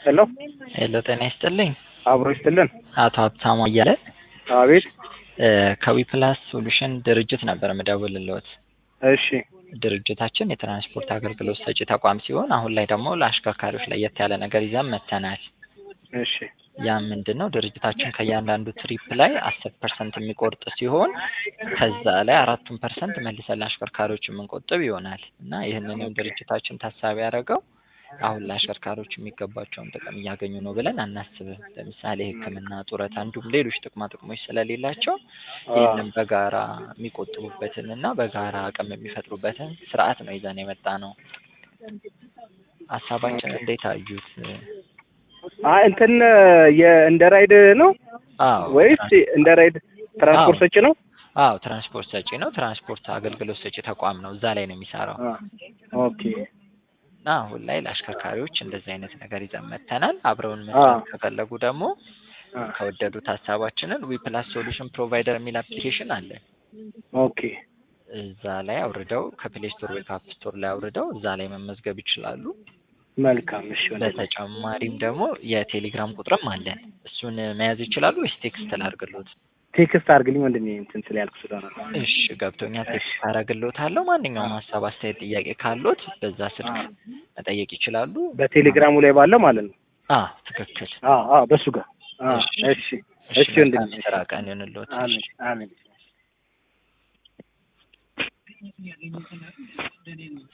ሄሎ ሄሎ ጤና ይስጥልኝ። አብሮ ይስጥልን። አቶ ሀብታሙ እያለ አቤት። ከዊፕላስ ሶሉሽን ድርጅት ነበር የምደውልልዎት። እሺ ድርጅታችን የትራንስፖርት አገልግሎት ሰጪ ተቋም ሲሆን አሁን ላይ ደግሞ ለአሽከርካሪዎች ለየት ያለ ነገር ይዘን መጥተናል። እሺ ያ ምንድን ነው? ድርጅታችን ከእያንዳንዱ ትሪፕ ላይ አስር ፐርሰንት የሚቆርጥ ሲሆን ከዛ ላይ አራቱን ፐርሰንት መልሰን ለአሽከርካሪዎች የምንቆጥብ ይሆናል እና ይህንንም ድርጅታችን ታሳቢ ያደረገው አሁን ለአሽከርካሪዎች የሚገባቸውን ጥቅም እያገኙ ነው ብለን አናስብም። ለምሳሌ ሕክምና፣ ጡረታ እንዲሁም ሌሎች ጥቅማ ጥቅሞች ስለሌላቸው ይህንን በጋራ የሚቆጥቡበትን እና በጋራ አቅም የሚፈጥሩበትን ስርዓት ነው ይዘን የመጣ ነው። ሀሳባችን እንዴት አዩት? አይ እንትን የእንደ ራይድ ነው አዎ ወይስ እንደ ራይድ ትራንስፖርት ሰጪ ነው? አዎ ትራንስፖርት ሰጪ ነው። ትራንስፖርት አገልግሎት ሰጪ ተቋም ነው። እዛ ላይ ነው የሚሰራው አ ኦኬ እና አሁን ላይ ለአሽከርካሪዎች እንደዚህ አይነት ነገር ይዘን መጥተናል። አብረውን መስራት ከፈለጉ ደግሞ አ ከወደዱት ሀሳባችንን ዊፕላስ ሶሉሽን ፕሮቫይደር የሚል አፕሊኬሽን አለ። ኦኬ እዛ ላይ አውርደው ከፕሌይ ስቶር ወይ ከአፕ ስቶር ላይ አውርደው እዛ ላይ መመዝገብ ይችላሉ። መልካም። እሺ ወንድሜ። በተጨማሪም ደግሞ የቴሌግራም ቁጥርም አለን። እሱን መያዝ ይችላሉ ወይስ ቴክስት ላድርግሎት? ቴክስት አድርግልኝ ወንድሜ እንትን ስለ ያልኩ ስለሆነ ነው። እሺ ገብቶኛል። ቴክስት አደርግልዎታለሁ። ማንኛውም ሀሳብ፣ አስተያየት፣ ጥያቄ ካሎት በዛ ስልክ መጠየቅ ይችላሉ። በቴሌግራሙ ላይ ባለው ማለት ነው። አ ትክክል። አ አ በሱ ጋር አ እሺ። እሺ እሺ እሺ ወንድሜ። መልካም የስራ ቀን ይሁንልዎት። አሜን አሜን።